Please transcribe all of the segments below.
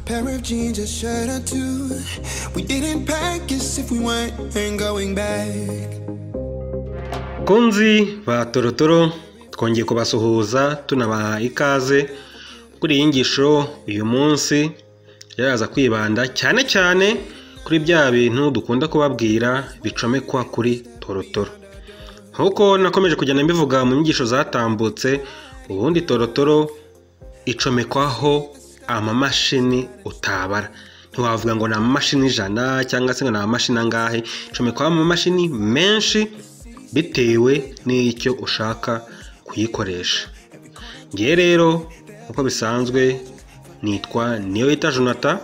pair of jeans, a shirt or two. We didn't pack as if we weren't going back. konzi ba torotoro twongeye kubasuhuza tunabaha ikaze kuri iyi nyigisho uyu munsi yaraza kwibanda cyane cyane kuri bya bintu dukunda kubabwira bicomekwa kuri torotoro nk'uko nakomeje kugenda mbivuga mu nyigisho zatambutse ubundi torotoro icomekwaho amamashini utabara ntiwavuga ngo ni amamashini ijana cyangwa se ngo ni amamashini angahe icomekwaho amamashini menshi bitewe n'icyo ushaka kuyikoresha ngewe rero uko bisanzwe nitwa niyo yita jonata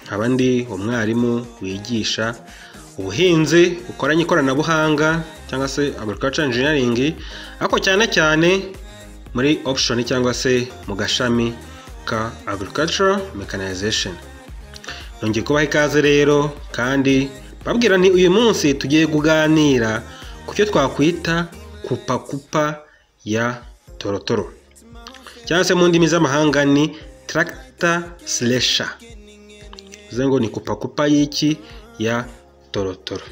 nkaba ndi umwarimu wigisha ubuhinzi bukoranye ikoranabuhanga cyangwa se agriculture engineering ariko cyane cyane muri option cyangwa se mu gashami ka agriculture mechanization nongeye kubaha ikaze rero kandi babwira nti uyu munsi tugiye kuganira ku cyo twakwita kupakupa ya torotoro cyangwa se mu ndimi z'amahanga ni tractor slasher bivuze ngo ni kupakupa y'iki ya torotoro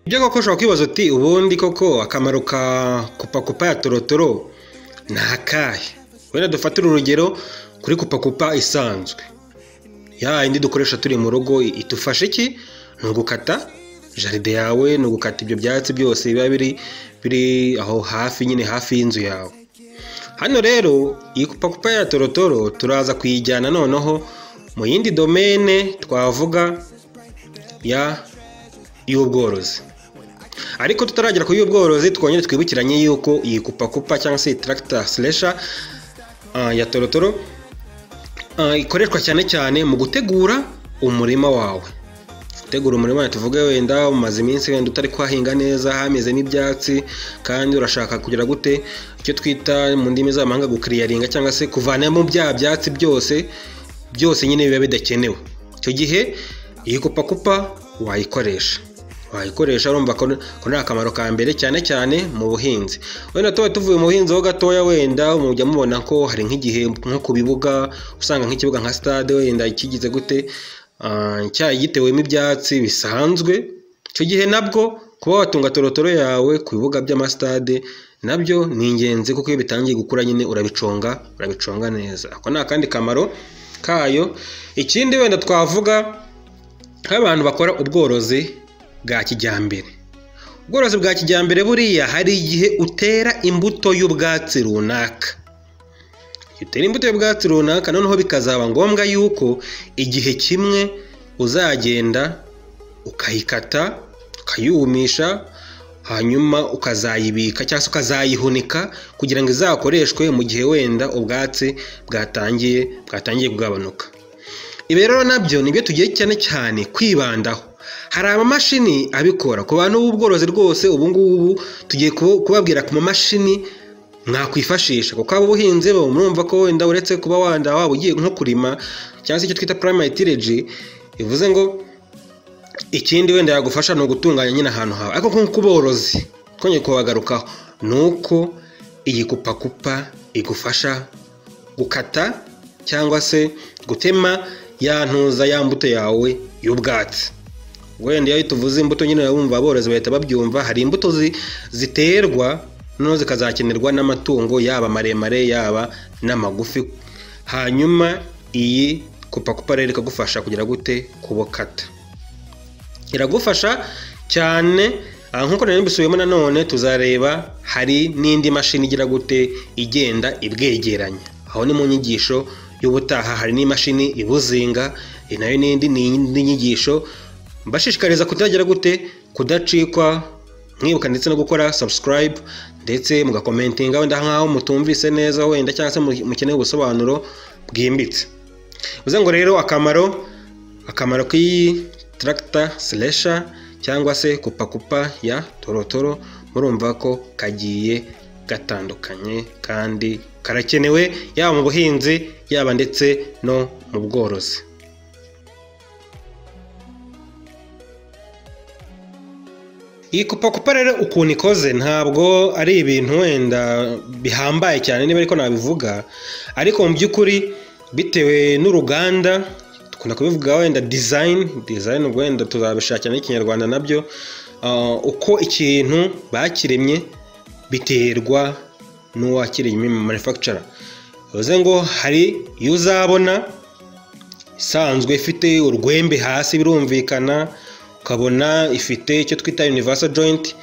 ibyo koko ushobora kwibaza uti ubundi koko akamaro ka kupakupa ya torotoro ni akahe wenda dufatire urugero kuri kupakupa isanzwe ya indi dukoresha turi mu rugo idufasha iki ni ugukata jaride yawe ni ugukata ibyo byatsi byose biba biri biri aho hafi nyine hafi y'inzu yawe hano rero iyi kupakupa ya torotoro turaza kuyijyana noneho mu yindi domene twavuga ya y'ubworozi ariko tutaragera ku y'ubworozi twongere twibukiranye yuko iyi kupakupa cyangwa se iyi tractor slasher ah, ya torotoro ah, ikoreshwa cyane cyane mu gutegura umurima wawe gutegura umurima wawe tuvuge wenda umaze iminsi wenda utari kwahinga neza hameze n'ibyatsi kandi urashaka kugira gute icyo twita mu ndimi z'amahanga gukiriyaringa cyangwa se kuvanamo bya byatsi byose byose nyine biba bidakenewe icyo gihe iyi kupakupa wayikoresha wayikoresha urumva ko ko ni akamaro ka mbere cyane cyane mu buhinzi wenda tuba tuvuye mu buhinzi ho gatoya wenda mujya mubona ko hari nk'igihe nko ku bibuga usanga nk'ikibuga nka stade wenda kigize gute ah, cyayi gitewemo ibyatsi bisanzwe icyo gihe nabwo kuba watunga torotoro yawe ku bibuga by'amasitade nabyo ni ingenzi kuko iyo bitangiye gukura nyine urabiconga urabiconga neza ako ni akandi kamaro kayo ikindi wenda twavuga nk'abantu bakora ubworozi bwa kijyambere ubworozi bwa kijyambere buriya hari igihe utera imbuto y'ubwatsi runaka Igihe utera imbuto y'ubwatsi runaka noneho bikazaba ngombwa yuko igihe kimwe uzagenda ukayikata ukayumisha hanyuma ukazayibika cyangwa se ukazayihunika kugira ngo izakoreshwe mu gihe wenda ubwatsi bwatangiye bwatangiye kugabanuka ibi rero nabyo nibyo tugiye cyane cyane kwibandaho hari amamashini abikora ku bantu b'ubworozi rwose ubu ngubu tugiye ku- kubabwira ku mamashini mwakwifashisha kuko abo ubuhinzi bo murumva ko wenda uretse kuba wanda waba ugiye nko kurima cyangwa se icyo twita primary tillage bivuze ngo ikindi wenda yagufasha ni ugutunganya nyine ahantu hawe ariko nko ku borozi twongeye kubagarukaho ni uko iyi kupakupa igufasha gukata cyangwa se gutema ya ntuza ya mbuto yawe y'ubwatsi wenda iyo tuvuze imbuto nyine urabumva aborozi bahita babyumva hari imbuto zi- ziterwa noneho zikazakenerwa n'amatungo yaba maremare yaba n'amagufi hanyuma iyi kupakupa rero ikagufasha kugira gute kubukata iragufasha cyane ah, nk'uko nari mbisubiyemo nanone tuzareba hari n'indi mashini igira gute igenda ibwegeranya aho ni mu nyigisho y'ubutaha hari n'imashini ibuzinga iyi nayo n'indi ni indi nyigisho mbashishikariza kutagira gute kudacikwa mwibuka ndetse no gukora subscribe ndetse mugakomentinga wenda nk'aho mutumvise neza wenda cyangwa se mu- mukeneye ubusobanuro bwimbitse bivuze ngo rero akamaro akamaro k'iyi tractor slasher cyangwa se kupakupa ya torotoro murumva ko kagiye gatandukanye kandi karakenewe yaba mu buhinzi yaba ndetse no mu bworozi iyi kupakupa rero ukuntu ikoze ntabwo ari ibintu wenda bihambaye cyane niba ariko nabivuga ariko mu by'ukuri bitewe n'uruganda dukunda kubivuga wenda dizayini dizayini ubwo wenda tuzabishakira n'ikinyarwanda nabyo ah, uko ikintu bakiremye biterwa n'uwakiremye manufacturer bivuze ngo hari iyo uzabona isanzwe ifite urwembe hasi birumvikana ukabona ifite icyo twita universal joint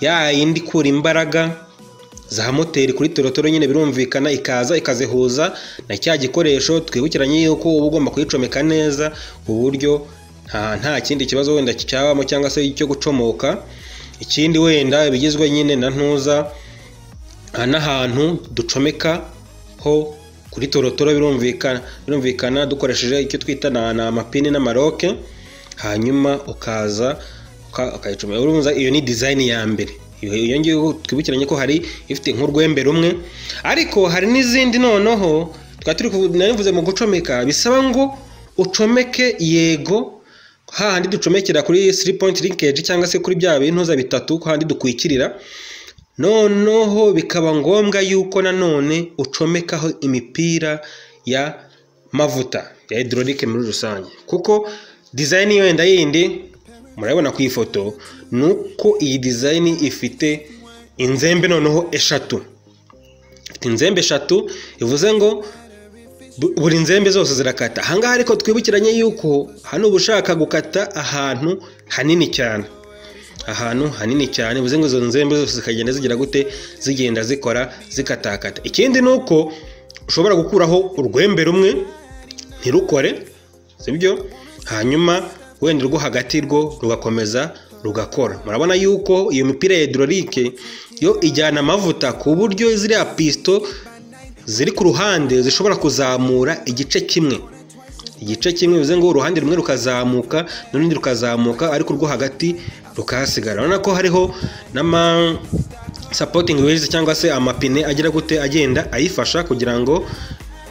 ya yindi ikura imbaraga za moteri kuri torotoro nyine birumvikana ikaza ikazihuza na cya gikoresho twibukiranye yuko uba ugomba kuyicomeka neza ku buryo nta nta kindi kibazo wenda cyabamo cyangwa se cyo gucomoka ikindi wenda bigizwe nyine na ntuza aha n'ahantu ducomeka ho kuri torotoro birumvikana birumvikana dukoresheje icyo twita na ni amapine n'amaroke hanyuma ukaza uka- ukayicomeka urumva iyo ni dizayini ya mbere iyo iyo ngiyo twibukiranye ko hari ifite nk'urwembe rumwe ariko hari n'izindi noneho twari turi kuvu- narivuze mu gucomeka bisaba ngo ucomeke yego hahandi ducomekera kuri three point linkage cyangwa se kuri bya bintuza bitatu hahandi dukwikirira noneho bikaba ngombwa yuko nanone ucomekaho imipira ya mavuta ya hydraulic muri rusange kuko dizayini wenda yindi murabona ku ifoto ni uko iyi dizayini ifite inzembe noneho eshatu ifite inzembe eshatu bivuze ngo bu- buri nzembe zose zirakata ahangaha ariko twibukiranye yuko hano uba ushaka gukata ahantu hanini cyane ahantu hanini cyane bivuze ngo izo nzembe zose zikagenda zigira gute zigenda zikora zikatakata ikindi ni uko ushobora gukuraho urwembe rumwe ntirukore sibyo hanyuma wenda urwo hagati rwo rugakomeza rugakora murabona yuko iyo mipira ya hidororike yo ijyana amavuta ku buryo ziriya pisito ziri ku ruhande zishobora kuzamura igice kimwe igice kimwe bivuze ngo uruhande rumwe rukazamuka n'urundi rukazamuka ariko urwo hagati rukahasigara urabona ko hariho n'ama sapoting wheels cyangwa se amapine agira gute agenda ayifasha kugira ngo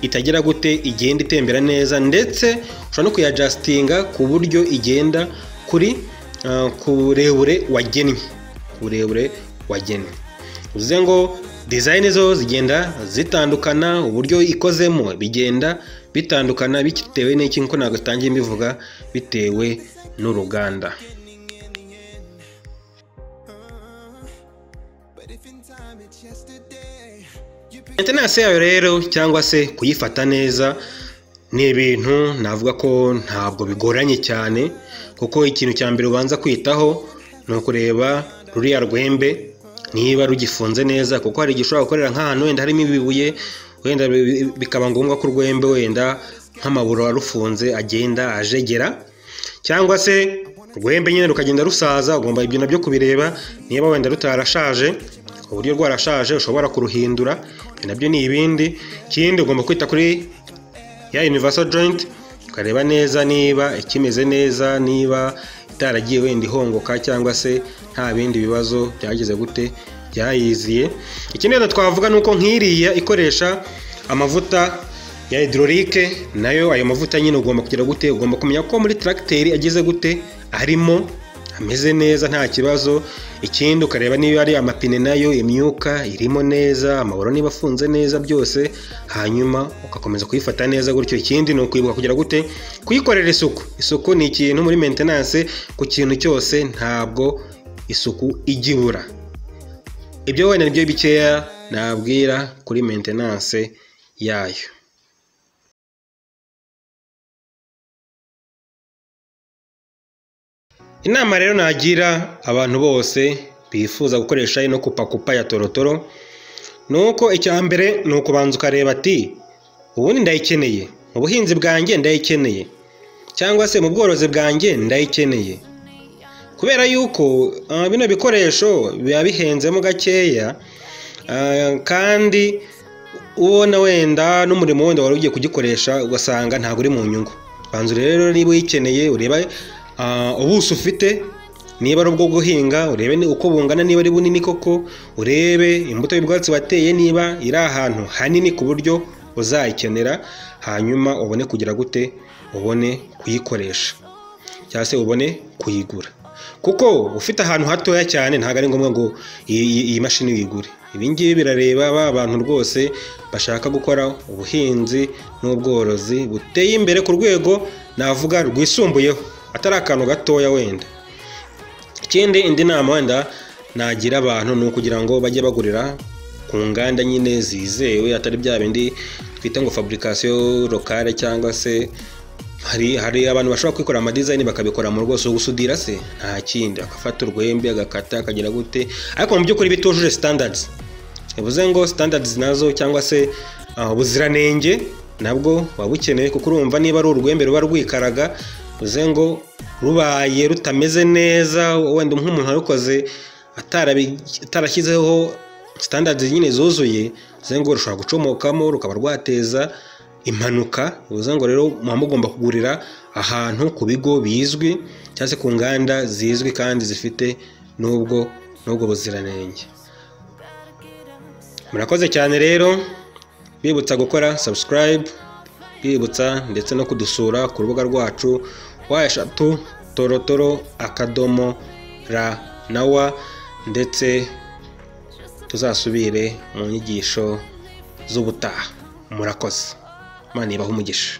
itagira gute igenda itembera neza ndetse ushobora no kuyajasitinga ku buryo igenda kuri ah, ku burebure wagennye ku burebure wagennye bivuze ngo dizayini zo zigenda zitandukana uburyo ikozemo bigenda bitandukana bitewe n'iki nkuko ntabwo itangiye mbivuga bitewe n'uruganda maintenance yayo rero cyangwa se kuyifata neza ni ibintu navuga ko ntabwo bigoranye cyane kuko ikintu cya mbere ubanza kwitaho ni ukureba ruriya rwembe niba rugifunze neza kuko hari igihe ushobora gukorera nk'ahantu wenda harimo ibibuye wenda bi- bikaba ngombwa ko urwembe wenda nk'amaburo warufunze agenda ajegera cyangwa se urwembe nyine rukagenda rusaza ugomba ibyo nabyo kubireba niba wenda rutarashaje ku buryo rwarashaje ushobora kuruhindura ibyo nabyo ni ibindi ikindi ugomba kwita kuri ya universal joint ukareba neza niba ikimeze neza niba itaragiye wenda ihongoka cyangwa se nta bindi bibazo byageze gute byayiziye ikindi rero twavuga ni uko nk'iriya ikoresha amavuta ya hidororike nayo ayo mavuta nyine ugomba kugira gute ugomba kumenya ko muri tracteri ageze gute arimo ameze neza nta kibazo ikindi ukareba niba ari amapine nayo imyuka irimo neza amaburo niba afunze neza byose hanyuma ugakomeza kuyifata neza gutyo ikindi ni ukwibuka kugira gute kuyikorera isuku isuku ni ikintu muri maintenance ku kintu cyose ntabwo isuku ijya ibura ibyo wenda nibyo bikeya nabwira kuri maintenance yayo inama rero nagira abantu bose bifuza gukoresha ino kupakupa ya torotoro ni uko icya mbere ni ukubanza ukareba ati ubundi ndayikeneye mu buhinzi bwanjye ndayikeneye cyangwa se mu bworozi bwanjye ndayikeneye kubera yuko ah, bino bikoresho biba bihenzemo gakeya ah, kandi ubona wenda n'umurimo wenda wari ugiye kugikoresha ugasanga ntabwo uri mu nyungu banza rero niba uyikeneye ureba ah, ubuso ufite niba ari ubwo guhinga urebe ni- uko bungana niba ari bunini koko urebe imbuto y'ubwatsi wateye niba iri ahantu hanini ku buryo uzayikenera hanyuma ubone kugira gute ubone kuyikoresha cyangwa se ubone kuyigura kuko ufite ahantu hatoya cyane ntabwo ari ngombwa ngo iyi iyi- iyi mashini uyigure ibingibi birareba ba bantu rwose bashaka gukora ubuhinzi n'ubworozi buteye imbere ku rwego navuga rwisumbuyeho atari akantu gatoya wenda ikindi indi nama wenda nagira abantu ni ukugira ngo bajye bagurira ku nganda nyine zizewe atari bya bindi twita ngo fabrication locale cyangwa se hari hari abantu bashobora kwikorera amadizayini bakabikora mu rwose gusudira se nta kindi agafata urwembe agakata akagira gute ariko mu by'ukuri bitujuje standards bivuze ngo standards nazo cyangwa se ah, ubuziranenge nabwo buba bukeneye kuko urumva niba ari urwembe ruba rwikaraga bivuze ngo rubaye rutameze neza wenda nk'umuntu warukoze atarabi- atarashyizeho standards nyine zuzuye bivuze ngo rushobora gucomokamo rukaba rwateza impanuka bivuze ngo rero muba mugomba kugurira ahantu ku bigo bizwi cyangwa se ku nganda zizwi kandi zifite n'ubwo n'ubwo buziranenge murakoze cyane rero bibutsa gukora subscribe bibutsa ndetse no kudusura ku rubuga rwacu wa eshatu torotoro akadomo ra na wa ndetse tuzasubire mu nyigisho z'ubutaha murakoze imana ibahe umugisha